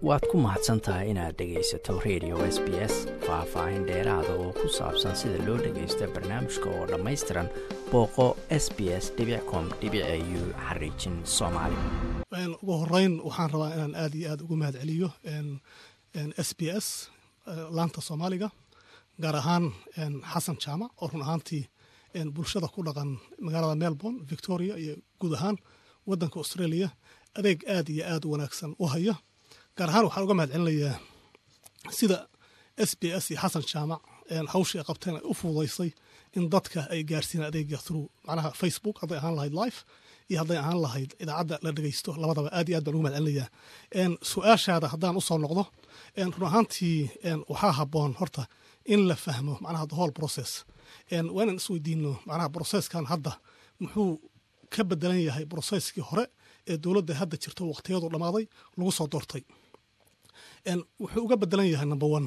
waad ku mahadsan tahay inaad dhegaysato radio s b s faah-faahin dheeraada oo ku saabsan sida loo dhagaysto barnaamijka oo dhammaystiran booqo s b s com u xariijin soomaali ugu horeyn waxaan rabaa inaan aad iyo aad ugu mahad celiyo s b s laanta soomaaliga gaar ahaan xasan jaamac oo run ahaantii bulshada ku dhaqan magaalada melbourne victoria iyo guud ahaan wadanka australia adeeg aad iyo aad u wanaagsan u haya gaar ahaan waxaan uga mahad celinayaa sida s b s iyo xasan jaamac hawshii ay qabteen ay u fududaysay in dadka ay gaarsiinaan adeega through macnaha facebook hadday ahaan lahayd life iyo hadday ahaan lahayd idaacadda la dhegaysto labadaba aad iyo aad baan ugu mahad celinayaa su-aashaada haddaan usoo noqdo run ahaantii waxaa habboon horta in la fahmo macnaha the whole process waa inaan isweydiino macnaha brocesskan hadda muxuu ka bedelan yahay brocesskii hore ee dowladda hadda jirto waqtiyadu dhammaaday lagu soo doortay wuxuu uga bedelan yahay number one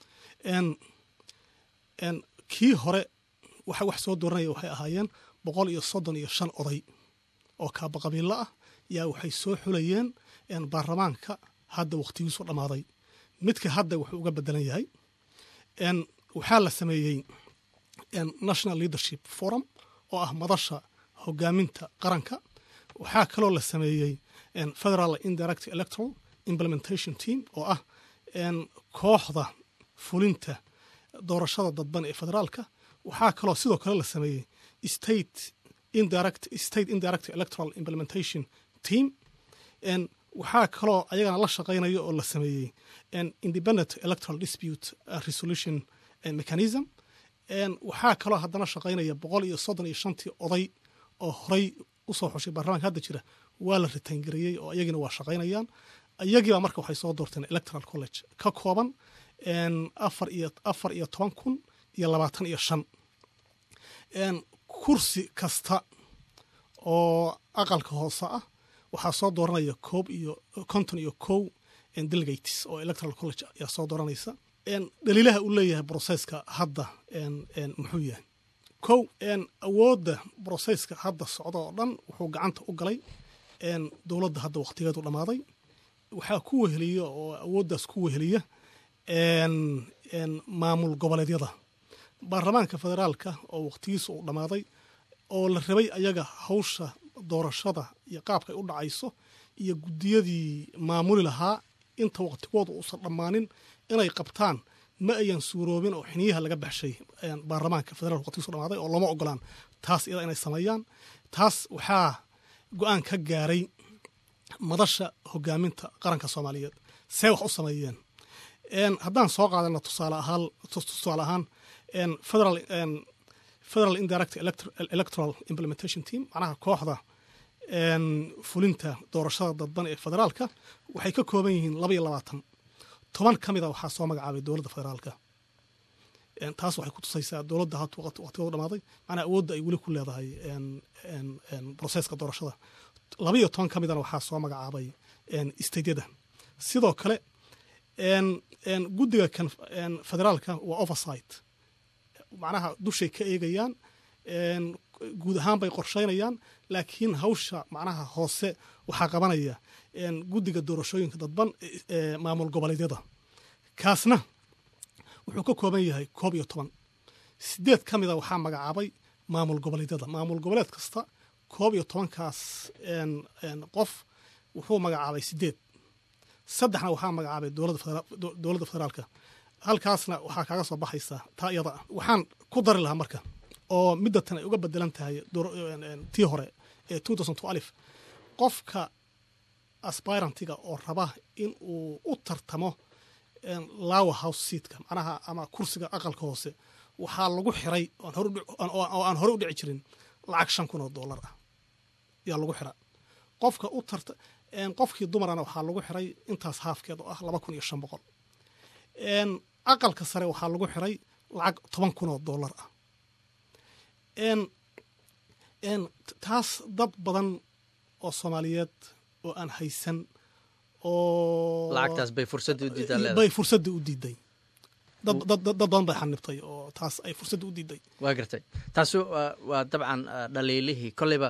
kii hore waxa wax soo dooranaya waxay ahaayeen boqol iyo soddon iyo shan oday oo kaaba qabiilo ah yaa waxay soo xulayeen baarlamaanka hadda waqtigiisu dhammaaday midka hadda wuxuu uga bedelan yahay waxaa la sameeyey national leadership forum oo ah madasha hogaaminta qaranka waxaa kaloo la sameeyey federal indirect electoral implementation team oo ah kooxda fulinta doorashada dadban ee federaalka waxaa kaloo sidoo kale la sameeyey state indirect state indirect electoral implementation team waxaa kaloo ayagana la shaqaynaya oo la sameeyey independent electoral dispute resolution mechanism waxaa kaloo haddana shaqaynaya boqol iyo soddon iyo shantii oday oo horey usoo xushay baarlamanka hadda jira waa la ritaangareeyey oo iyagina waa shaqaynayaan iyagiiba marka waxay soo doorteen electoral college ka kooban afar iyo afar iyo toban kun iyo labaatan iyo shan kursi kasta oo aqalka hoose ah waxaa soo dooranaya koob iyo konton iyo kow delegates oo electoral college ayaa soo dooranaysa dhaliilaha uu leeyahay brocesska hadda muxuu yahay kow awoodda brocesska hadda socda oo dhan wuxuu gacanta u galay dowladda hadda waqtigeedu dhammaaday waxaa ku weheliya oo awooddaas ku weheliya maamul goboleedyada baarlamaanka federaalka oo waqtigiisa uu dhammaaday oo la rabay ayaga hawsha doorashada iyo qaabka ay u dhacayso iyo guddiyadii maamuli lahaa inta waqtigooda uusan dhammaanin inay qabtaan ma ayan suuroobin oo xiniyaha laga baxshay baarlamaanka federaalka waqtigiisu dhamaaday oo looma ogolaan taas iyada inay sameeyaan taas waxaa go-aan ka gaaray madasha hogaaminta qaranka soomaaliyeed see wax u sameeyeen haddaan soo qaadana tusaale ahaan tusaale ahaan federal federal indirect electoral implementation team macnaha kooxda fulinta doorashada dadban ee federaalka waxay ka kooban yihiin laba iyo labaatan toban ka mida waxaa soo magacaabay dowladda federaalka taas waxay ku tusaysaa dowladda had waqtigooda dhamaaday macnaha awoodda ay weli ku leedahay broseska doorashada laba iyo toban ka midana waxaa soo magacaabay staydyada sidoo kale guddiga kan federaalka waa oversight macnaha dushay ka eegayaan guud ahaan bay qorshaynayaan laakiin hawsha macnaha hoose waxaa qabanaya guddiga doorashooyinka dadban ee maamul goboleedyada kaasna wuxuu ka kooban yahay koob iyo toban sideed ka mida waxaa magacaabay maamul goboleedyada maamul goboleed kasta koob iyo tobankaas qof wuxuu magacaabay sideed saddexna waxaa magacaabay dowladda federaalka halkaasna waxaa kaaga soo baxaysa taa iyada ah waxaan ku dari lahaa marka oo middatan ay uga bedelan tahay tii hore ee alif qofka aspirantiga oo raba in uu u tartamo lower house seatka macnaha ama kursiga aqalka hoose waxaa lagu xiray oo aan hore u dhici jirin lacag shan kun oo dollar ah yaa lagu xira qofka u tarta qofkii dumarana waxaa lagu xiray intaas haafkeed oo ah laba kun iyo shan boqol aqalka sare waxaa lagu xiray lacag toban kun oo dollar ah taas dad badan oo soomaaliyeed oo aan haysan oo lacagtaas bay fursadda u diidaa bay fursadda u diiday dad dad badan bay xanibtay oo taas ay fursadda u diiday waa gartay taasi waa dabcan dhaliilihii kolleyba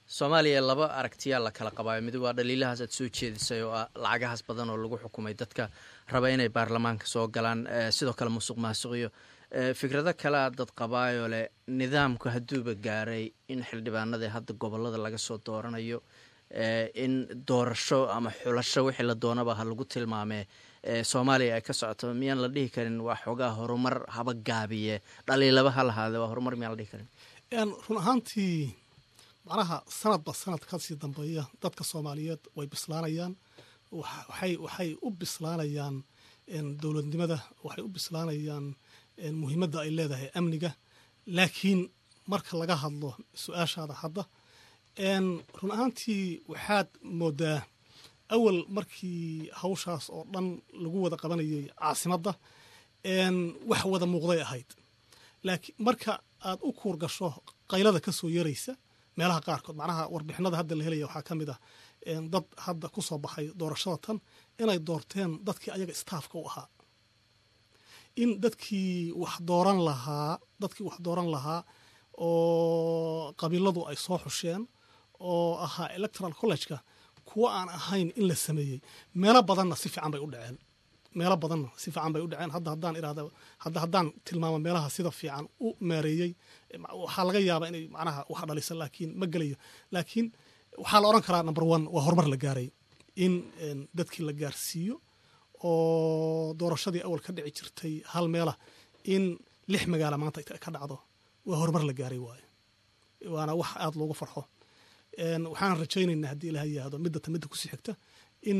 soomaaliya laba aragtiyaa la kala qabaayo mid waa dhaliilahaas aad soo jeedisay oo ah lacagahaas badan oo lagu xukumay dadka raba inay baarlamaanka soo galaan sidoo kale musuq maasuqiyo fikrado kalea dad qabaayo leh nidaamku hadduuba gaaray in xildhibaanadii hadda gobolada laga soo dooranayo in doorasho ama xulasho wixii la doonaba ha lagu tilmaamee soomaaliya ay ka socoto miyaan la dhihi karin waa xoogaa horumar haba gaabiye dhaliilaba ha lahaade waa horumar miyaan la dhihi karin run ahaantii macnaha sanadba sanad kasii dambeeya dadka soomaaliyeed way bislaanayaan waxay waxay u bislaanayaan dowladnimada waxay u bislaanayaan muhiimadda ay leedahay amniga laakiin marka laga hadlo su-aashaada hadda run ahaantii waxaad moodaa awal markii hawshaas oo dhan lagu wada qabanayay caasimadda wax wada muuqday ahayd laakiin marka aad u kuur gasho qaylada ka soo yaraysa meelaha qaarkood macnaha warbixinada hadda la helaya waxaa ka mid ah dad hadda ku soo baxay doorashada tan inay doorteen dadkii ayaga staafka u ahaa in dadkii wax dooran lahaa dadkii wax dooran lahaa oo qabiiladu ay soo xusheen oo ahaa electoral collegeka kuwo aan ahayn in la sameeyey meelo badanna si fiican bay u dhaceen meelo badanna si fiican bay u dhaceen hadda haddaan iraahda hadda haddaan tilmaamo meelaha sida fiican u maareeyey waxaa laga yaabaa inay macnaha wax dhalisan laakiin ma gelayo laakiin waxaa la odhan karaa number one waa horumar la gaaray in dadkii la gaarsiiyo oo doorashadii awal ka dhici jirtay hal meelah in lix magaala maanta ka dhacdo waa horumar la gaaray waaye waana wax aada loogu farxo waxaan rajaynaynaa haddii ilaha yihahdo middata midda kusii xigta in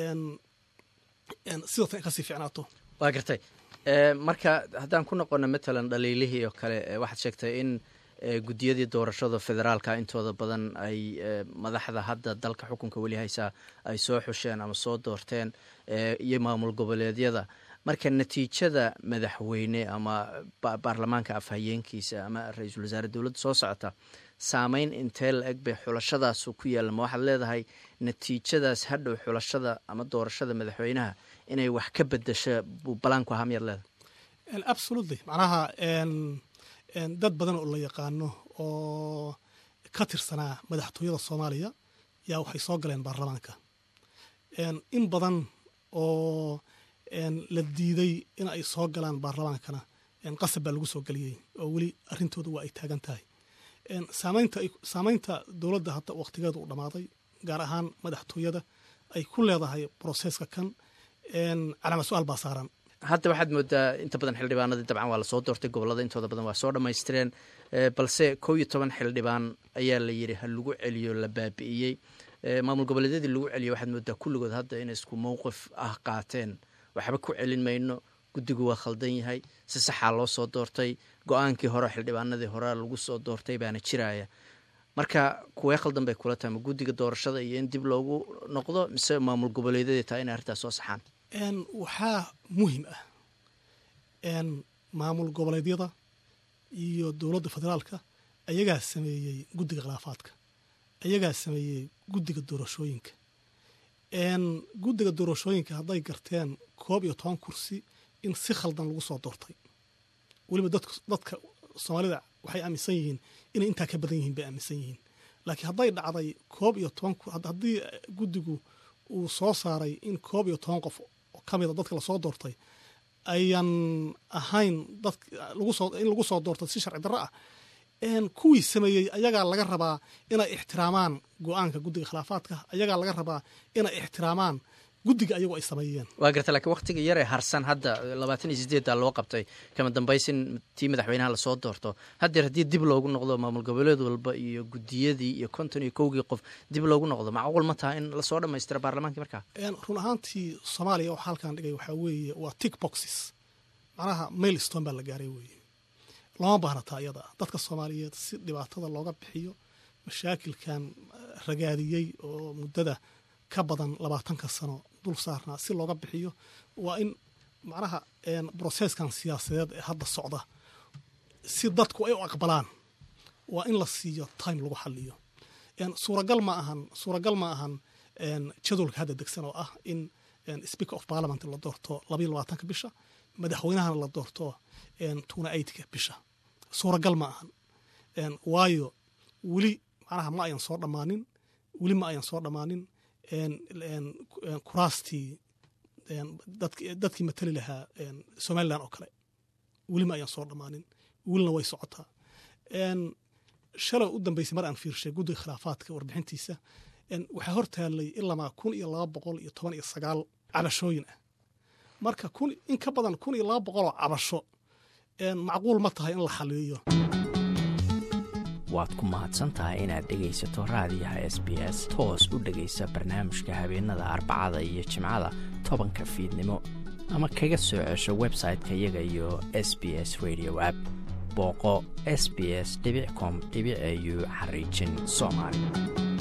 sidatan kasii ficnaato waa gartay marka haddaan ku noqono matalan dhaliilihii oo kale waxaad sheegtay in guddiyadii doorashada federaalka intooda badan ay madaxda hadda dalka xukunka weli haysaa ay soo xusheen ama soo doorteen iyo maamul goboleedyada marka natiijada madaxweyne ama baarlamaanka afhayeenkiisa ama ra-iisul wasaare dowladda soo socota saameyn intee la eg bay xulashadaasu ku yaalla ma waxaad leedahay natiijadaas hadhow xulashada ama doorashada madaxweynaha inay wax ka bedasho buu balaanku ahaa miyaad leedahay absolutely macnaha dad badan oo la yaqaano oo ka tirsanaa madaxtooyada soomaaliya yaa waxay soo galeen baarlamaanka in badan oo la diiday in ay soo galaan baarlamaankana qasab baa lagu soo geliyey oo weli arrintooda waa ay taagan tahay saamaynta dowladda hadda wakhtigeeda u dhammaaday gaar ahaan madaxtooyada ay ku leedahay broseska kan calaama su-aal baa saaran hadda waxaad moodaa inta badan xildhibaanadii dabcan waa lasoo doortay gobolada intooda badan waa soo dhammaystireen balse kow iyo toban xildhibaan ayaa la yidhi ha lagu celiyo la baabi'iyey maamul goboleedyadii lagu celiyo waxaad moodaa kulligood hadda inay isku mowqif ah qaateen waxba ku celin mayno guddigu waa khaldan yahay si saxaa loo soo doortay go-aankii hore xildhibaanadii hore lagu soo doortay baana jiraya marka kuwee khaldan bay kula tahay ma guddiga doorashada iyo in dib loogu noqdo mise maamul goboleedyadii tahay inay arrintaas soo saxaan waxaa muhim ah maamul goboleedyada iyo dowladda federaalka ayagaa sameeyey guddiga khilaafaadka ayagaa sameeyey guddiga doorashooyinka guddiga doorashooyinka hadday garteen koob iyo toban kursi in si khaldan lagu soo doortay weliba dadka soomaalida waxay aaminsan yihiin inay intaa ka badan yihiin bay aaminsan yihiin laakiin hadday dhacday koob iyo toban haddii guddigu uu soo saaray in koob iyo toban qof ka mida dadka lasoo doortay ayan ahayn in lagu soo doortay si sharci darro ah kuwii sameeyey ayagaa laga rabaa inay ixtiraamaan go-aanka guddiga khilaafaadka ayagaa laga rabaa inay ixtiraamaan guddiga ayagu ay sameeyeen waa garta lakiin waktiga yaree harsan hadda labaatan iyo sideeddaa loo qabtay kama dambaysin tii madaxweynaha lasoo doorto haddeer haddii dib loogu noqdo maamul goboleed walba iyo guddiyadii iyo konton iyo kowgii qof dib loogu noqdo macquul ma taha in lasoo dhammaystira baarlamaankii markaa run ahaantii soomaaliya waxa halkan dhigay waxaa weeye waa tick boxes macnaha mail stone baa la gaaray weeye looma baahna taa iyada dadka soomaaliyeed si dhibaatada looga bixiyo mashaakilkan ragaadiyey oo muddada ka badan labaatanka sano dul saarnaa si looga bixiyo waa in macnaha broseskan siyaasadeed ee hadda socda si dadku ay u aqbalaan waa in la siiyo time lagu xaliyo suuragal ma ahan suuragal ma ahan jadwalka hadda degsan oo ah in speaker of parliament la doorto labayo labaatanka bisha madaxweynahana la doorto tuna eightka bisha suuragal ma ahan waayo weli macnaha ma ayan soo dhammaanin weli ma ayan soo dhammaanin kuraastii dadkii matali lahaa somalilan oo kale weli ma ayan soo dhammaanin welina way socotaa shalay u dambeysay mar aan fiirshay guddiga khilaafaadka warbixintiisa waxaa hor taallay ilamaa kun iyo laba boqol iyo toban iyo sagaal cabashooyin ah marka in ka badan kun iyo laba boqoloo cabasho macquul ma tahay in la xaliiyo waad ku mahadsan tahay inaad dhegaysato raadiyaha s b s toos u dhegaysa barnaamijka habeenada arbacada iyo jimcada tobanka fiidnimo ama kaga soo cesho website-ka iyaga iyo s b s radio app booqo s b s com au xariijin soomaali